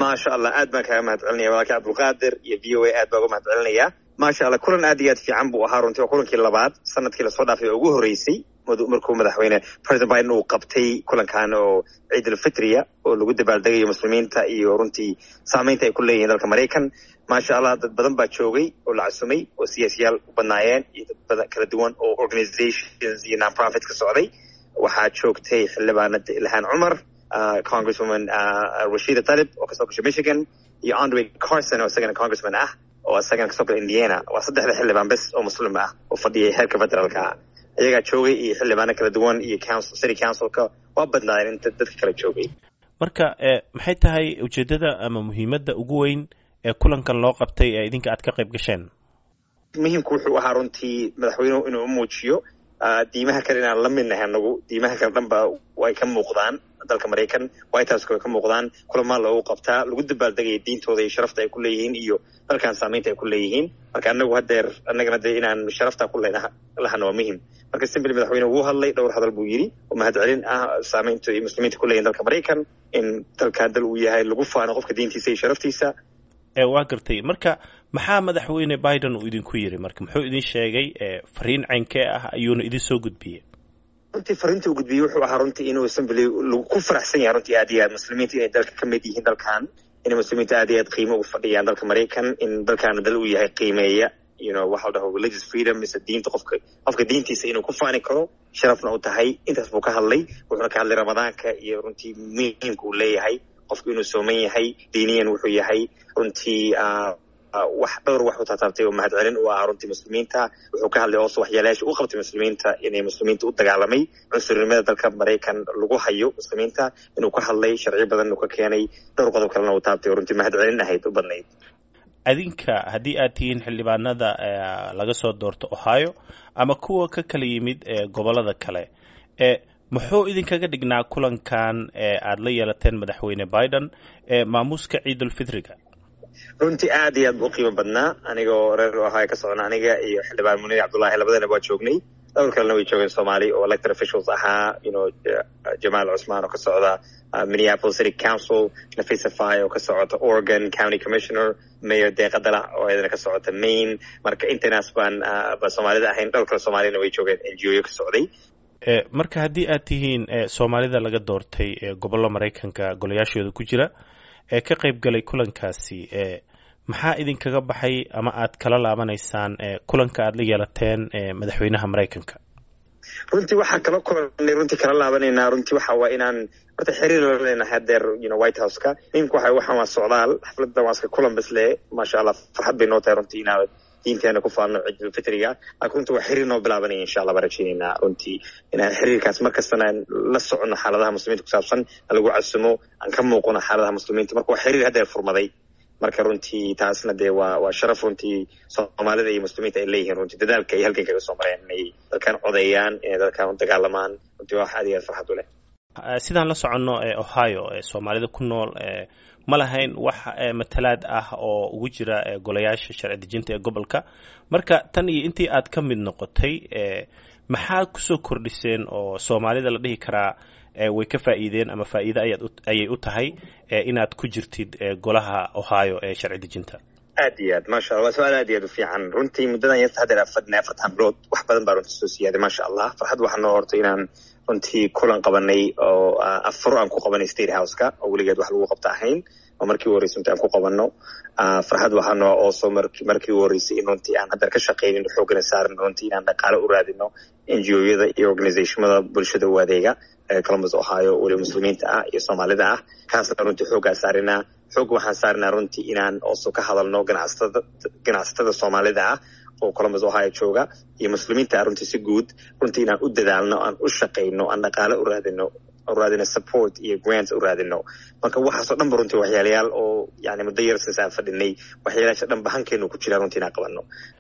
maasha allah aad baan kaaga mahad celinaya walaalkii cabdulqaadir iyo v o a aad baa uga mahad celinaya maasha allah kulan aad iyo aad fiican buu ahaa runtii waa kulankii labaad sanadkii lasoo dhaafay oo ugu horreysay markuu madaxweyne president biden uu qabtay kulankan oo ciid alfitriya oo lagu dabaaldegayo muslimiinta iyo runtii saamaynta ay ku leeyihiin dalka maraykan maasha allah dad badan baa joogay oo la casumay oo siyaasiyaal u badnaayeen iyo dad badan kala duwan oo organizations iyo non-profit ka socday waxaa joogtay xildhibaanada ilhaan cumar congresswoman rashida talib oo kasoo gashay michigan iyo andre carson oo isagana congressman ah oo isagana kasoo gala indiana waa saddexda xildhibaan bes oo muslim ah oo fadhiyay heerka federaalka ah iyagaa joogay iyo xildhibaano kala duwan iyo council city councilka waa badnaayeen inta dadka kala joogay marka maxay tahay ujeeddada ama muhiimadda ugu weyn ee kulankan loo qabtay ee idinka aad ka qayb gasheen muhiimku wuxuu ahaa runtii madaxweynuhu inuu u muujiyo diimaha kale inaan la midnahay anagu diimaha kale dhan ba way ka muuqdaan dalka maraykan white houseka way ka muuqdaan kulamaa loogu qabtaa lagu dabaaldegaya diintooda iyo sharafta ay ku leeyihiin iyo dalkan saamaynta ay ku leeyihiin marka anagu hadeer annagana dee inaan sharafta ku lahana waa muhim marka simbly madaxweyne wuu hadlay dhowr hadal buu yidhi oo mahad celin ah saamaynta iyo muslimiinta ku leeyihin dalka maraykan in dalkan dal uu yahay lagu faano qofka diintiisa iyo sharaftiisa waa gartay marka maxaa madaxweyne biden uu idinku yiri marka muxuu idin sheegay fariin caynkee ah ayuuna idin soo gudbiyey runtii fariinta uu gudbiyey wuxuu ahaa runtii inuu assembly ku faraxsan yahay runtii aad iyo aad muslimiinta inay dalka ka mid yihiin dalkan inay muslimiinta aad iyo aad qiimo ugu fadhiyaan dalka maraykan in dalkaana dal uu yahay qiimeeya you know waxa la dhaho religious freedom mise diinta qofka qofka diintiisa inuu ku faani karo sharafna uu tahay intaas buu ka hadlay wuxuuna ka hadlay ramadaanka iyo runtii muhiimka uu leeyahay qofku inuu sooman yahay diiniyan wuxuu yahay runtii wax dhowr wax u taataabtay oo mahad celin u ahaa runtii muslimiinta wuxuu ka hadlay ooso waxyaalayaasha u qabtay muslimiinta inay muslimiinta u dagaalamay cunsurnimada dalka maraykan lagu hayo muslimiinta inuu ka hadlay sharci badan uu ka keenay dhowr qodob kalena uu taabtay oo runtii mahad celin ahayd u badnayd adinka haddii aad tihiin xildhibaanada laga soo doorto ohio ama kuwa ka kala yimid gobolada kale muxuu idinkaga dhignaa kulankan aad la yeelateen madaxweyne biden maamuuska ciidulfitriga runtii aad iyo aad bu u qiimo badnaa anigoo reer ohio ka socona aniga iyo xildhibaan munir cabdullahi labadana waa joognay dhowr kalena way joogeen soomaali oo elected officials ahaa you know jamaal cusmaan oo ka socda minneapolis city council nafisa fay oo ka socota oregon county commissioner mayor deeqa dalac oo iyadana ka socota maine marka intanaas baan ba soomaalida ahayn dhowr kale soomaalina way joogeen n g o yo ka socday marka haddii aad tihiin soomaalida laga doortay gobollo maraykanka golayaashooda ku jira ee ka qayb galay kulankaasi maxaa idinkaga baxay ama aad kala laabanaysaan kulanka aad la yeelateen madaxweynaha maraykanka runtii waxaan kala kulanay runtii kala laabanaynaa runtii waxa waa inaan horta xiriir la leenahay hadeer you know white houseka muhimka waxa waxaan waa socdaal xafladda waa iska kulan bas le maasha allah farxad bay noo tahay runtii inaad diinteena ku faano ciidulfitriga laakiin runtii waa xiriir noo bilaabanaya insha allah baan rajeynaynaa runtii inaan xiriirkaas markastana la socono xaaladaha muslimiinta ku saabsan lagu casumo aan ka muuqano xaaladaha muslimiinta marka waa xiriir haddeer furmaday marka runtii taasna dee waa waa sharaf runtii soomaalida iyo muslimiinta ay leeyihiin runtii dadaalka ay halgan kaga soo mareen inay dalkan codeeyaan inay dalkan u dagaalamaan runtii waa wax aad iyo aad farxad u leh sidaan la soconno ohio soomaalida ku nool ma lahayn wax matalaad ah oo ugu jira golayaasha sharci dejinta ee gobolka marka tan iyo intii aad ka mid noqotay maxaa kusoo kordhiseen oo soomaalida la dhihi karaa way ka faa'iideen ama faa'iide ayaad ayay u tahay inaad ku jirtid golaha ohio ee sharci dejinta aad iyo aad maasha allah waa su-aal aad iyo aad u fiican runtii muddadan yarta haddeer fadhinay afartan bilood wax badan baa runtii soo siyaaday maasha allah farxad waxaa noo hortay inaan runtii kulan qabanay oo afaro aan ku qabanay state houseka oo weligeed wax lagu qabta ahayn oo markii u horreysay runtii aan ku qabanno farxad waxaa noo ooso markii u horreysay in runtii aan haddeer ka shaqaynin xoogana saarin runtii inaan dhaqaale u raadino n g o-yada iyo organizationada bulshada u adeega columbus ohio weliba muslimiinta ah iyo soomaalida ah kaasna runtii xooggaa saarinaa xoog waxaan saarinaa runtii inaan ooso ka hadalno ganacsatada ganacsatada soomaalida ah oo columbus ohio jooga iyo muslimiinta ah runtii si guud runtii inaan u dadaalno aan u shaqayno aan dhaqaale u raadino raadino support iyo grants u raadino marka waxaasoo dhan ba runtii waxyaalayaal oo yani muddo yar sinse aan fadhinay waxyaalayaasha dhan ba hankeenu ku jiraa runtii inaan qabanno